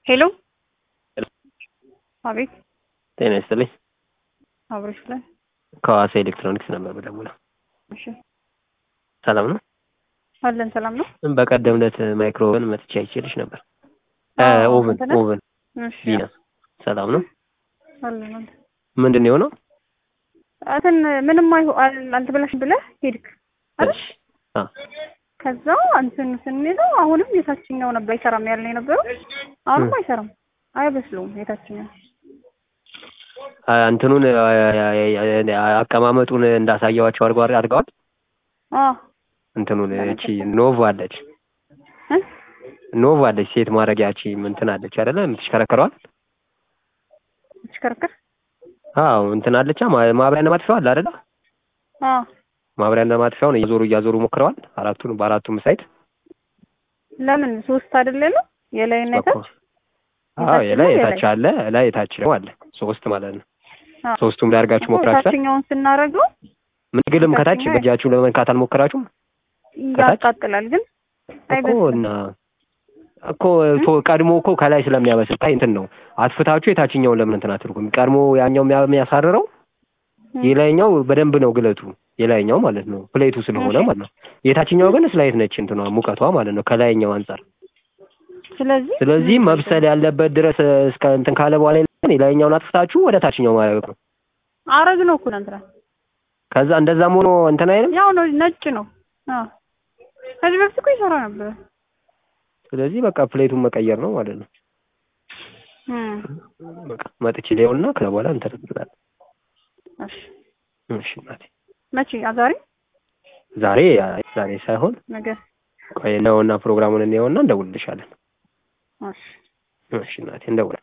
ሄሎ አቤት ጤና ይስጥልኝ። አብሮሽ ላይ ከሐዋሳ ኤሌክትሮኒክስ ነበር በደውለው። እሺ ሰላም ነው? አለን ሰላም ነው። በቀደም ዕለት ማይክሮወን መጥቻ አይቼልሽ ነበር። አዎ፣ ኦቨን አንተ ነህ? ኦቨን እሺ ቢና ሰላም ነው? አለን አለን ምንድን ነው የሆነው? እንትን ምንም አይሁ- አል- አልተበላሽም ብለህ ሄድክ አይደል? እሺ አ ከዛ እንትን ስንይዘው አሁንም የታችኛው ነበር አይሰራም ያልን የነበረው አሁንም እ። አይሰራም፣ አይበስሉም የታችኛው አ፣ እንትኑን አ፣ አ፣ አ፣ አቀማመጡን እንዳሳየዋቸው አድርገው አድርገዋል። አ እንትኑን እቺ ኖቭ አለች እ? ኖቭ አለች ሴት ማድረጊያ እቺ እንትን አለች አይደለ? የምትሽከረከረዋል። ትሽከረከር አዎ እንትን አለቻ ማ- ማብሪያና ማጥፊያው አለ አይደለ? አ ማብሪያና ማጥፊያውን እያዞሩ እያዞሩ ሞክረዋል። አራቱን በአራቱም ሳይት ለምን ሶስት አይደል ያለው የላይና የታች አዎ የላይ የታች የታች አለ ላይ የታች ደግሞ አለ ሶስት ማለት ነው። አ ሶስቱም ላይ አድርጋችሁ ሞክራችኋል። የታችኛውን ስናደርገው ምግልም ከታች የታችኛው- በእጃችሁ ለመንካት አልሞከራችሁም ከታች? ያቃጥላል ግን እኮ አይበስልም። እና እኮ ቶ- ቀድሞ እኮ ከላይ ስለሚያበስል ታይ እንትን ነው አጥፍታችሁ የታችኛውን ለምን እንትን አትልኩም? ቀድሞ ያኛው የሚያ- የሚያሳርረው እ። የላይኛው በደንብ ነው ግለቱ የላይኛው ማለት ነው ፕሌቱ ስለሆነ እሺ። ማለት ነው። የታችኛው ግን ስላይት ነች እንትኗ ሙቀቷ ማለት ነው ከላይኛው አንጻር። ስለዚህ ስለዚህ መብሰል ያለበት ድረስ እስከ እንትን ካለ በኋላ የላይኛውን- የላይኛውን አጥፍታችሁ ወደ ታችኛው ማድረግ ነው። አረግ ነው እኮ እንትና ከዛ እንደዛም ሆኖ እንትን አይልም። ያው ነው ነጭ ነው። አዎ ከዚህ በፊት እኮ ይሰራ ነበር። ስለዚህ በቃ ፕሌቱን መቀየር ነው ማለት ነው። እም በቃ መጥቼ ሊሆንና ከዛ በኋላ እንትን እንላለን። እሺ እሺ እናቴ መቼ ዛሬ ዛሬ ዛሬ ሳይሆን ነገ ቆይ ነውና ፕሮግራሙን እንየውና እንደውልልሻለን። እሺ እሺ እናቴ እንደውል